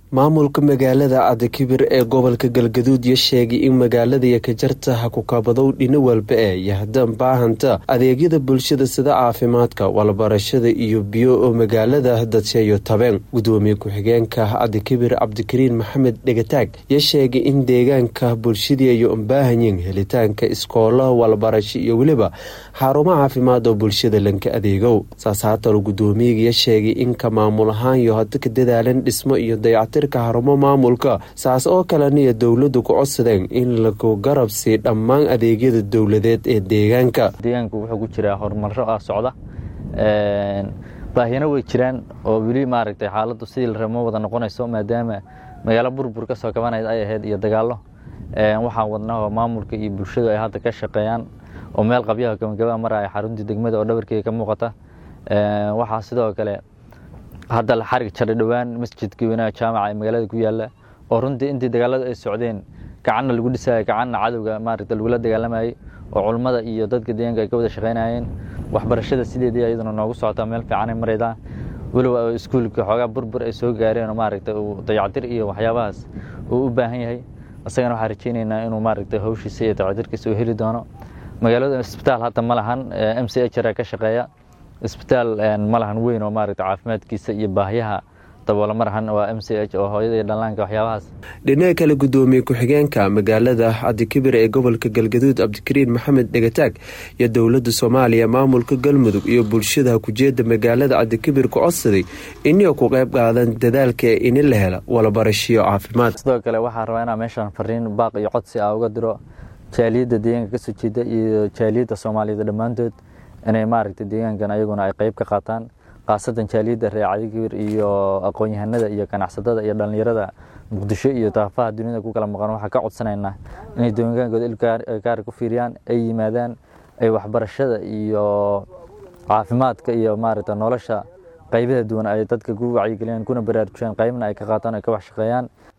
maamulka magaalada cadakibir ee gobolka galgaduud yo sheegay in magaalada kajarta ha ku kabadow dhino walba ee yahdan baahanta adeegyada bulshada sida caafimaadka walbarashada iyo biyo oo magaalada dadsheeyo tabeen gudoomiye ku-xigeenka cadakibir cabdikariin maxamed dhegataag yo sheegay in deegaanka bulshadii ay ubaahanyiin helitaanka iskoolo walbarasho iyo weliba xarumo caafimaad oo bulshada lanka adeegow saas haatalo gudoomiyagaya sheegay in ka maamul ahaan iyo hada ka dadaalan dhismo iyo dayactirka xarumo maamulka saas oo kaleniyo dowladu ku codsadeen in lagu garab sii dhammaan adeegyada dowladeed ee deegaanka deegaanku wuxuu ku jiraa horumaro ah socda baahiyana way jiraan oo weli maaragtay xaaladdu sidii la ramo wada noqonayso maadaama magaalo burbur ka soo kabanaya ay ahayd iyo dagaallo waxaan wadnaa oo maamulka iyo bulshadu ay hadda ka shaqeeyaan oo meel qabyaha gabagabaa maraya xaruntii degmada oo dhabarkeega ka muuqata waxaa sidoo kale hadda la xarig jaray dhowaan masjidkii weynaha jaamaca ee magaalada ku yaala oo runtii intii dagaaladu ay socdeen gacanna lagu dhisaya gacanna cadowga maaragta lagula dagaalamayay oo culummada iyo dadka deegaanka ay ka wada shaqaynayeen waxbarashada sideedii iyaduna noogu socotaa meel fiicanay maraydaa weliba iskuulka xoogaa burbur ay soo gaareen oo maaragta uu dayactir iyo waxyaabahaas uu u baahan yahay isagana waxaan rajaynaynaa inuu maaragta hawshiisa iyo dayactirkiisa uu heli doono magaalada isbitaal hadda ma lahan m c h r ka shaqeeya isbitaal ma lahan weyn oo maaragta caafimaadkiisa iyo baahyaha daboola ma lahan waa m c h oo hooyada iyo dhallaanka waxyaabahaas dhinaca kale gudoomiye ku-xigeenka magaalada cabdikibir ee gobolka galgaduud cabdikariin maxamed dhegataag iyo dowladda soomaaliya maamulka galmudug iyo bulshada kujeeda magaalada cabdikibir ku codsaday inay ku qayb qaadan dadaalka ini la hela walabarashiyo caafimaad sidoo kale waxaa rabaa inaa meeshaan fariin baaq iyo codsi ah uga diro jaaliyadda deegaanka kasoo jeeda iyo jaaliyadda soomaaliyeed dhammaantood inay maaragtay deegaankan ayaguna ay qayb ka qaataan khaasatan jaaliyadda reer cadikibir iyo aqoon-yahanada iyo ganacsatada iyo dhallinyarada muqdisho iyo daafaha duniyada ku kala maqan waxaa ka codsanaynaa inay deegaankooda ilkaari ku fiiriyaan ay yimaadaan ay waxbarashada iyo caafimaadka iyo maaragta nolosha qaybaha duwan ay dadka ku wacyigeliyaan kuna baraarujiyaan qaybna ay ka qaataan ay ka wax shaqeeyaan